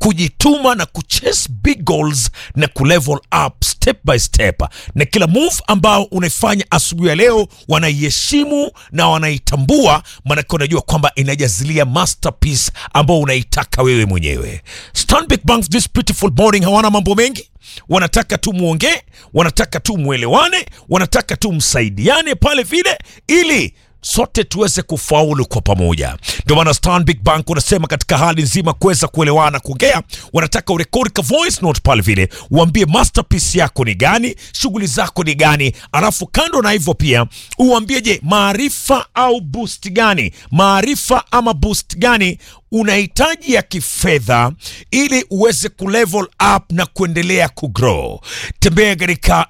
kujituma na kuchase big goals na kulevel up step by step, na kila move ambao unaifanya asubuhi ya leo wanaiheshimu na wanaitambua, maanake unajua kwamba inajazilia masterpiece ambao unaitaka wewe mwenyewe. Stanbic Bank this beautiful morning hawana mambo mengi wanataka tu muongee, wanataka tu mwelewane, wanataka tu msaidiane pale vile, ili sote tuweze kufaulu kwa pamoja. Ndio maana Stanbic Bank unasema katika hali nzima kuweza kuelewana, kuongea, wanataka urekodi ka voice note pale vile, uambie masterpiece yako ni gani, shughuli zako ni gani, alafu kando na hivyo pia uambie, je, maarifa au boost gani, maarifa ama boost gani unahitaji ya kifedha ili uweze kulevel up na kuendelea kugrow. Tembea katika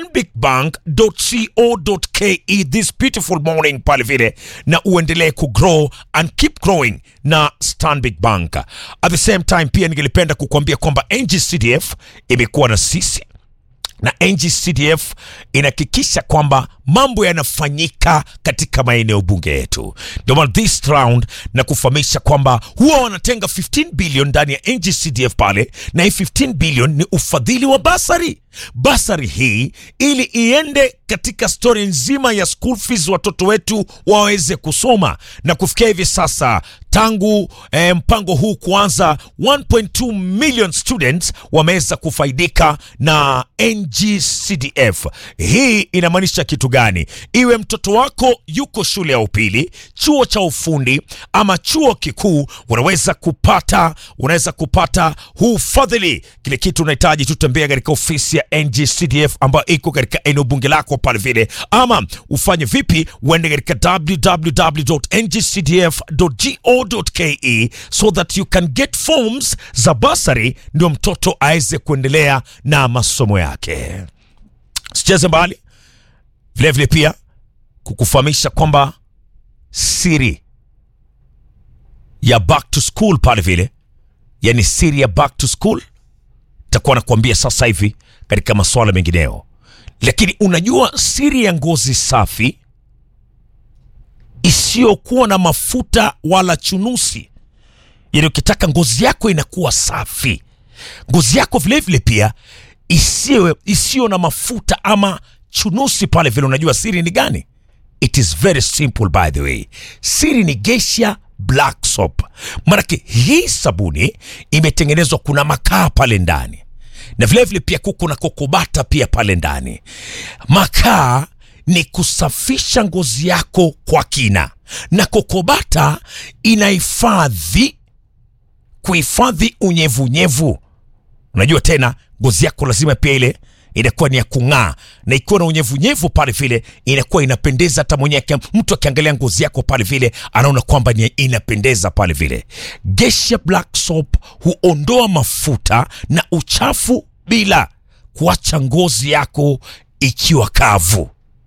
stanbicbank.co.ke this beautiful morning pale vile, na uendelee kugrow and keep growing na Stanbic Bank. At the same time pia ningelipenda kukuambia kwamba NGCDF imekuwa na sisi na NGCDF inahakikisha kwamba mambo yanafanyika katika maeneo bunge yetu. Ndio maana this round na kufahamisha kwamba huwa wanatenga 15 bilion ndani ya NGCDF pale, na hii 15 bilion ni ufadhili wa basari. Basari hii ili iende katika stori nzima ya school fees, watoto wetu waweze kusoma, na kufikia hivi sasa tangu eh, mpango huu kuanza 1.2 million students wameweza kufaidika na NGCDF. Hii inamaanisha kitu gani? Iwe mtoto wako yuko shule ya upili, chuo cha ufundi ama chuo kikuu, unaweza kupata unaweza kupata huu fadhili. Kile kitu unahitaji tutembea katika ofisi ya NGCDF ambayo iko katika eneo bunge lako pale vile, ama ufanye vipi? Uende katika www.ngcdf.go.ke so that you can get forms za basari, ndio mtoto aweze kuendelea na masomo yake. Sicheze mbali vilevile pia kukufahamisha kwamba siri ya back to school pale vile, yani siri ya back to school takuwa nakuambia sasa hivi katika masuala mengineo, lakini unajua siri ya ngozi safi isiyokuwa na mafuta wala chunusi, yani ukitaka ngozi yako inakuwa safi, ngozi yako vilevile pia isiwe isiyo na mafuta ama chunusi pale vile. Unajua siri ni gani? It is very simple by the way, siri ni Geisha Black Soap. Maanake hii sabuni imetengenezwa, kuna makaa pale ndani na vilevile vile pia kuko na kokobata pia pale ndani. Makaa ni kusafisha ngozi yako kwa kina, na kokobata inahifadhi kuhifadhi unyevunyevu. Unajua tena ngozi yako lazima pia ile inakuwa ni ya kung'aa, na ikiwa na unyevunyevu pale vile inakuwa inapendeza. Hata mwenyewe mtu akiangalia ngozi yako pale vile anaona kwamba ni inapendeza pale vile. Geisha Black Soap huondoa mafuta na uchafu bila kuacha ngozi yako ikiwa kavu.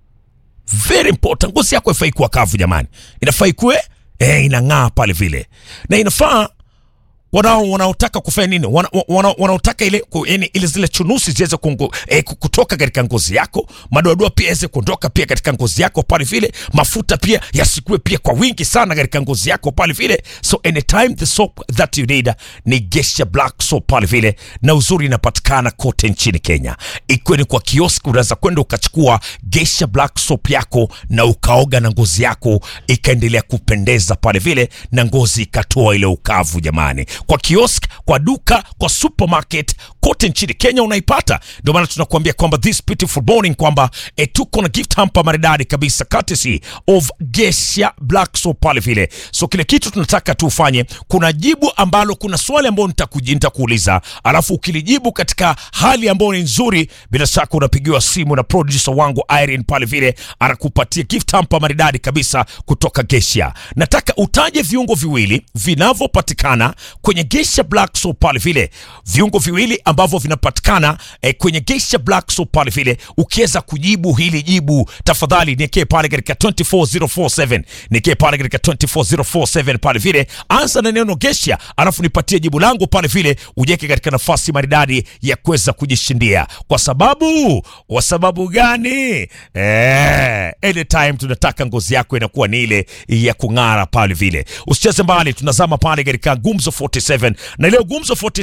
Very important, ngozi yako haifai kuwa kavu jamani, inafaa ikuwe eh, inang'aa pale vile, na inafaa wanao wanaotaka kufanya nini, wanaotaka wana, wana ile yani ile zile chunusi ziweze eh, kutoka katika ngozi yako, madoadoa pia yaweze kuondoka pia katika ngozi yako pale vile, mafuta pia yasikue pia kwa wingi sana katika ngozi yako pale vile. So anytime the soap that you need ni Geisha Black Soap pale vile, na uzuri inapatikana kote nchini Kenya, ikiwa ni kwa kioski, unaweza kwenda ukachukua Geisha Black Soap yako na ukaoga na ngozi yako ikaendelea kupendeza pale vile, na ngozi ikatoa ile ukavu jamani kwa kiosk, kwa duka, kwa supermarket kote nchini Kenya unaipata. Ndio maana tunakuambia kwamba this beautiful morning kwamba e, tuko na gift hamper maridadi kabisa courtesy of Geisha Black Soap pale vile. So kile kitu tunataka tufanye, kuna jibu ambalo, kuna swali ambalo nitakuuliza, alafu ukilijibu katika hali ambayo ni nzuri, bila shaka unapigiwa simu na producer wangu Irene pale vile, anakupatia gift hamper maridadi kabisa kutoka Geisha. Nataka utaje viungo viwili vinavyopatikana kwenye Geisha Black Soap pale vile, viungo viwili ambavyo vinapatikana eh, kwenye Geisha Black Soap pale vile. Ukiweza kujibu hili jibu, tafadhali niekee pale katika 24047 niekee pale katika 24047 pale vile, anza na neno Geisha, alafu nipatie jibu langu pale vile, ujeke katika nafasi maridadi ya kuweza kujishindia. Kwa sababu kwa sababu gani? Eh, anytime tunataka ngozi yako inakuwa ni ile ya kung'ara pale vile. Usicheze mbali, tunazama pale katika Gumzo 47 na leo Gumzo 47